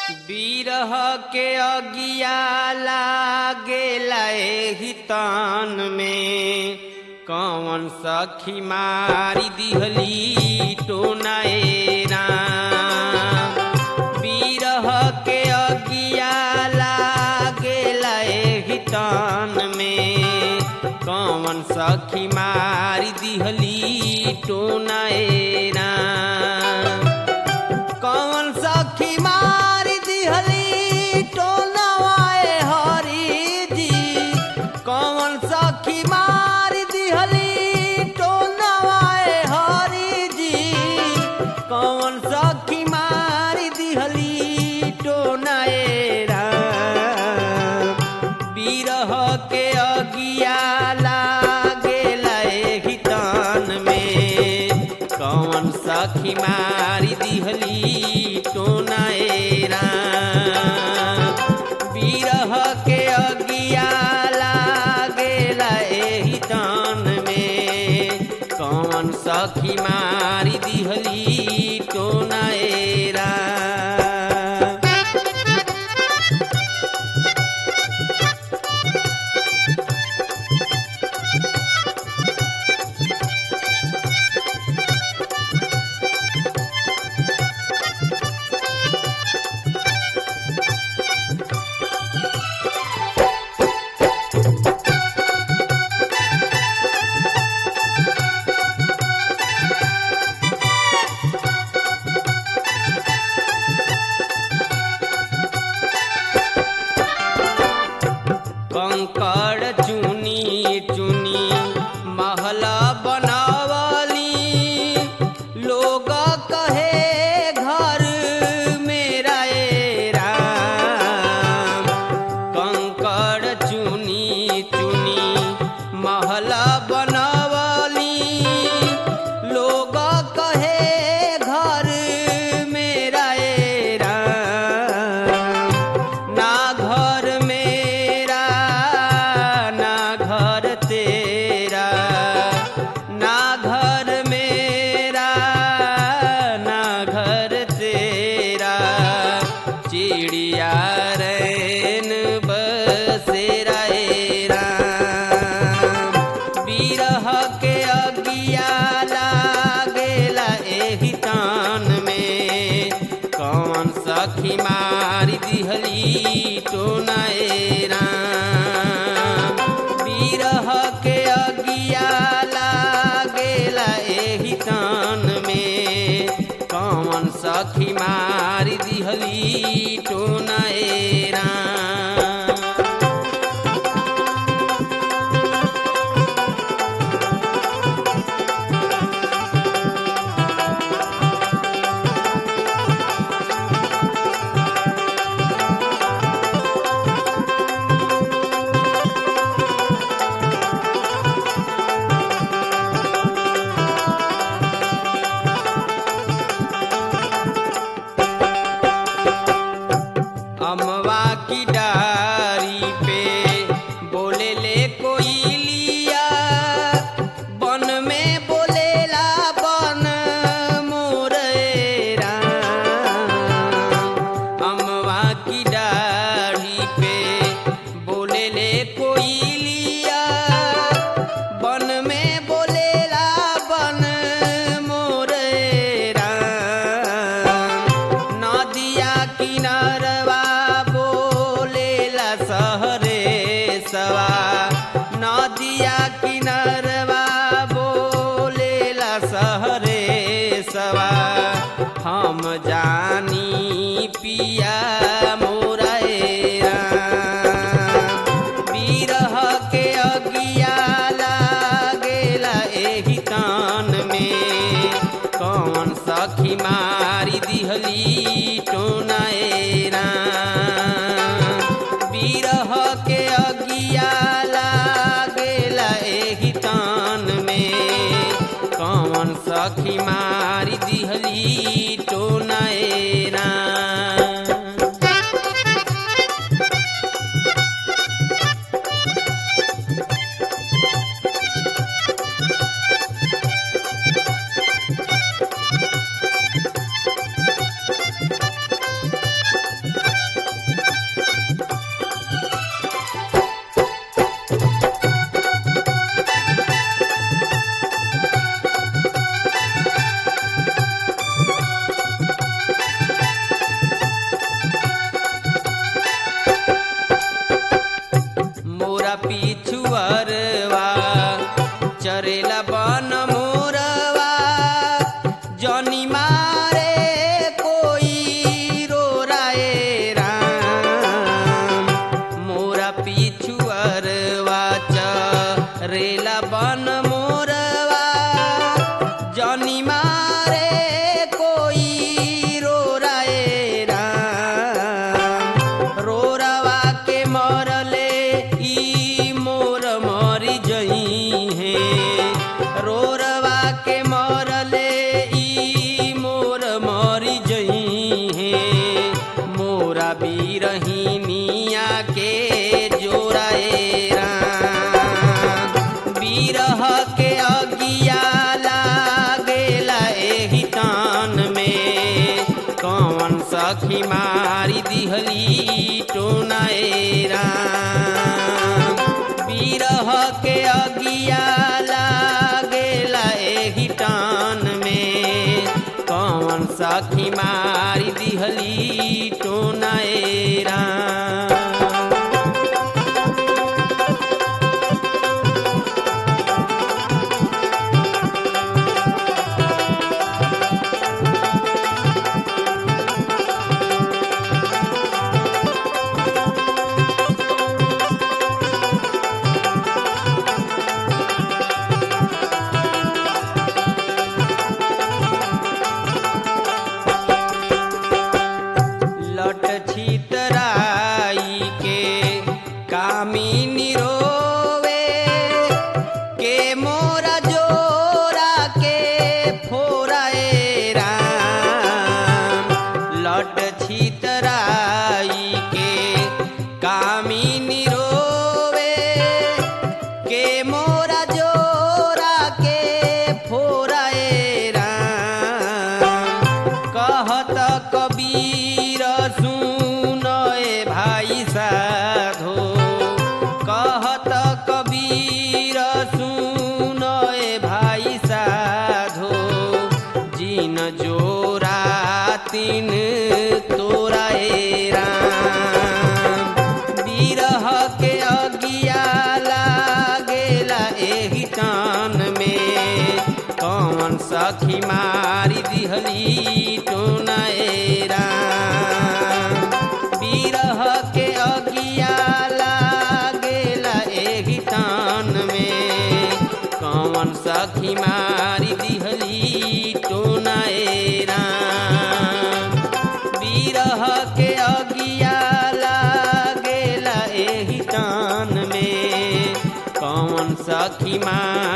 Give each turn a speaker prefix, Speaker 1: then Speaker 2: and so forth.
Speaker 1: बिरह के अगिया लागेला एहि तान में कौन सखी मारी दिहली टोनाए राम बिरह के अगिया लागेला एहि तान में कौन सखी मारी दिहली टोनाए राम कौन सखी मारी दिहली टोलवाए हरी जी कौन सखी मारी दिहली टोलवाए हरी जी कौन सखी मारी दिहली टोनाए राम बिरह के अगिया लागेला एहि तान में कौन सखी मारी दिहली टोनाए राम बिरह के अगिया लागेला एहि तान में कौन सखी मारी दिहली टोनाए राम कंकड़ चुनी चुनी महल बनावली लोग कहे घर मेरा ए राम कंकड़ चुनी चुनी महल बनवली लोग कहे घर मेरा ए राम ना घर मेरा ना घर तेरा ना घर मेरा ना घर तेरा चिड़िया रैन बसेरा ए राम बिरह के अगिया लागेला एहि तान में कौन सखी मारी दिहली टोनाए राम बिरह के अगिया लागेला एहि तान में कौन सखी मारी दिहली टोनाए राम अमवा की डारी पे बोले ले कोई लिया बन में बोलेला बन मोरेरा अमवा की डारी पे बोले ले कोई लिया बन में बोलेला बन मोरेरा नदिया किनारवा बोलेला सहरे सवा नदिया किनारवा बोलेला सहरे सवा हम जानी पिया मोरा ए राम। बिरह के अगिया लागेला एहि तान में कौन सखी मारी दिहली टोनाए राम बिरह के अगिया लागेला एहि तान में कौन सखी मारी दिहली टोनाए राम पिछुअरवा चरेला बन मोरवा जनी मारे कोई रो राए राम मोरा पिछुअरवा चरेला बन मोरवा जनी मारे कोई रो राए राम रोरवा के मरले ई मोर मरी जई है रोरवा के मरले ई मोर मरी जई है मोरा बीरहिनिया के जोराए राम बीरह के अगिया लागेला एहि तान में कौन सखी मारी दिहली टोनाए राम बीरह के अगिया लागेला एहि टान में कौन सखी मारी दिहली टोनाए राम लट छितराई के कामिनी रोवे के मोरा जोरा के फोराए राम लट छितराई के कामिनी रोवे के मोरा जोरा के फोराए राम कहत कबीर सुन ए भाई साधो कहत कबीर सुन ए भाई साधो जिन जोरा तिन तोरा ए राम बिरह के अगिया लागेला एहि टान में कौन सखी मारी दिहली टोनाए राम बिरह के अगिया लागेला एहि टान में कौन सखी मारी दिहली टोनाए राम बिरह के अगिया लागेला एहि टान में कौन सखी माँ